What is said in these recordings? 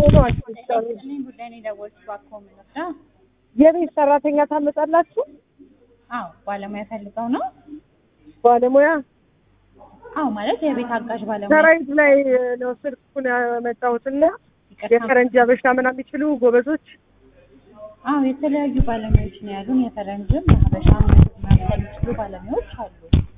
ነው አንቺ ብትሰሩ? እኔ ጉዳይ ነው የደወልኩት እባክዎ ምን ልርዳ? የቤት ሰራተኛ ታመጣላችሁ? አዎ ባለሙያ ፈልገው ነው? ባለሙያ አዎ ማለት የቤት አጋዥ ባለሙያ ሰራዊት ላይ ነው ስልኩን ያመጣሁትና ይቅርታ። የፈረንጅ አበሻ ምናምን የሚችሉ ጎበዞች አዎ የተለያዩ ባለሙያዎች ነው ያሉን። የፈረንጅም የሀበሻም መምሰል የሚችሉ ባለሙያዎች አሉ።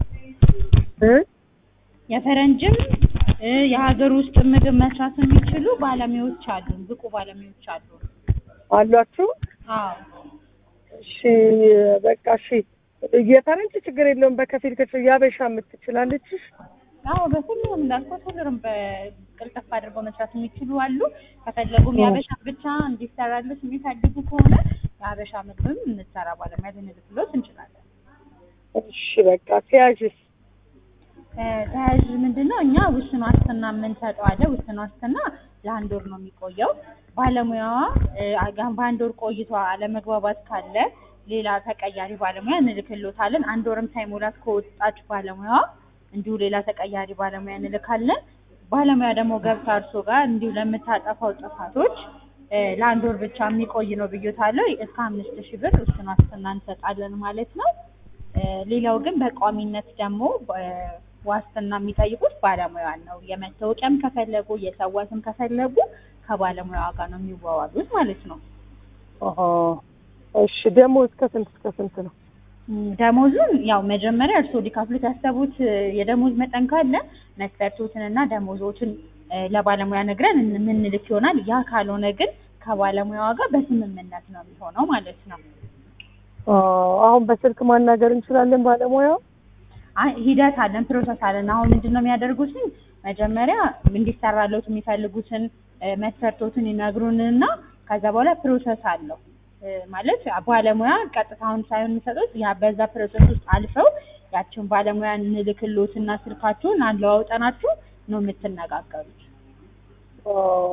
እ የፈረንጅም እ የሀገር ውስጥ ምግብ መስራት የሚችሉ ባለሙያዎች አሉን። ብቁ ባለሙያዎች አሉን። አሏችሁ? አዎ እሺ በቃ እሺ። የፈረንጅ ችግር የለውም። በከፊል ክፍል የአበሻ የምትችላለች። አዎ በሁሉም እንዳልኩት ሁሉንም በቅልጥፍ አድርገው መስራት የሚችሉ አሉ። ከፈለጉም የሀበሻ ብቻ እንዲሰራልሽ የሚፈልጉ ከሆነ የሀበሻ ምግብም እንሰራ ባለሙያ ልንልክሎት እንችላለን። እሺ በቃ ተያዥስ እ ተያዥ ምንድን ነው? እኛ ውስን ዋስትና የምንሰጠው አለ። ውስን ዋስትና ለአንድ ወር ነው የሚቆየው። ባለሙያዋ እ አጋ- በአንድ ወር ቆይቷ አለመግባባት ካለ ሌላ ተቀያሪ ባለሙያ እንልክሎታለን። አንድ ወርም ሳይሞላት ከወጣች ባለሙያዋ እንዲሁ ሌላ ተቀያሪ ባለሙያ እንልካለን። ባለሙያ ደግሞ ገብታ እርሶ ጋር እንዲሁ ለምታጠፋው ጥፋቶች እ ለአንድ ወር ብቻ የሚቆይ ነው ብዮታለሁ። እስከ አምስት ሺህ ብር ውስን ዋስትና እንሰጣለን ማለት ነው። እ ሌላው ግን በቋሚነት ደግሞ እ ዋስትና የሚጠይቁት ባለሙያን ነው። የመታወቂያም ከፈለጉ የሰዋትም ከፈለጉ ከባለሙያዋ ጋር ነው የሚዋዋሉት ማለት ነው። አሀ እሺ ደግሞ እስከ ስንት እስከ ስንት ነው? ም፣ ደሞዙን ያው መጀመሪያ እርስዎ ሊከፍሉት ያሰቡት እ የደሞዝ መጠን ካለ መስፈርቶትንና ደሞዞችን እ ለባለሙያ ነግረን የምንልክ ይሆናል። ያ ካልሆነ ግን ከባለሙያዋ ጋር በስምምነት ነው የሚሆነው ማለት ነው። አ አሁን በስልክ ማናገር እንችላለን ባለሙያው? አይ ሂደት አለን፣ ፕሮሰስ አለን። አሁን ምንድን ነው የሚያደርጉት? መጀመሪያ እንዲሰራለት የሚፈልጉትን እ መስፈርቶትን ይነግሩንና ከዛ በኋላ ፕሮሰስ አለው እ ማለት ባለሙያ ቀጥታውን ሳይሆን የሚሰጡት ያ በዛ ፕሮሰስ ውስጥ አልፈው ያችን ባለሙያ እንልክሎትና ስልካችሁን አለዋውጠናችሁ ነው የምትነጋገሩት። አ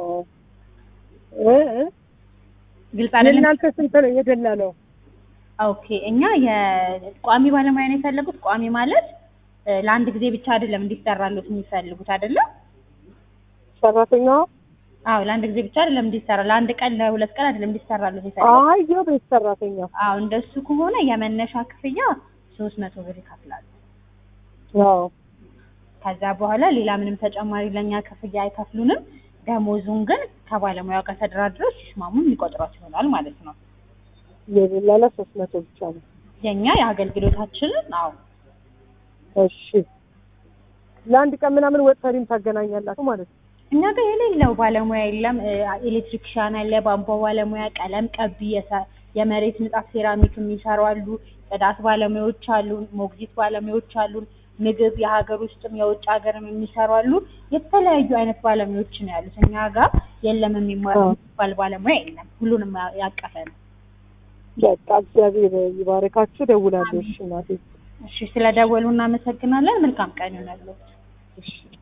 እ እ ግልጽ አይደለም? የእናንተ ስንት ነው የደላለው? ኦኬ እኛ የቋሚ ባለሙያ ነው የፈለጉት። ቋሚ ማለት እ ለአንድ ጊዜ ብቻ አይደለም እንዲሰራሉት የሚፈልጉት አይደለም? ሰራተኛዋ? አዎ ለአንድ ጊዜ ብቻ አይደለም እንዲሰራ፣ ለአንድ ቀን ለሁለት ቀን አይደለም እንዲሰራሉት የፈለጉት። አይ የቤት ሰራተኛ። አዎ እንደሱ ከሆነ የመነሻ ክፍያ ሶስት መቶ ብር ይከፍላሉ። አዎ ከዛ በኋላ ሌላ ምንም ተጨማሪ ለእኛ ክፍያ አይከፍሉንም። ደሞዙን ግን ከባለሙያው ጋር ተደራድረው ሲስማሙ የሚቆጥሯት ይሆናል ማለት ነው። የደላላ ሶስት መቶ ብቻ ነው። የእኛ የአገልግሎታችንን አዎ እሺ ለአንድ ቀን ምናምን ወጥ ሰሪም ታገናኛላችሁ ማለት ነው? እኛ ጋር የሌለው ባለሙያ የለም። እ ኤሌክትሪክሻን አለ፣ ቧንቧ ባለሙያ፣ ቀለም ቀቢ፣ የሰ- የመሬት ንጣፍ ሴራሚክ የሚሰሩ አሉ፣ ጽዳት ባለሙያዎች አሉ፣ ሞግዚት ባለሙያዎች አሉ፣ ምግብ የሀገር ውስጥም የውጭ ሀገርም የሚሰሩ አሉ። የተለያዩ አይነት ባለሙያዎች ነው ያሉት። እኛ ጋር የለም የሚማር አዎ። የሚባል ባለሙያ የለም። ሁሉንም ያ- ያቀፈ ነው። በቃ እግዚአብሔር ይባርካችሁ። ደውላለሁ። እሺ እናቴ። እሺ ስለደወሉ እናመሰግናለን። መልካም ቀን ይሆናል። እሺ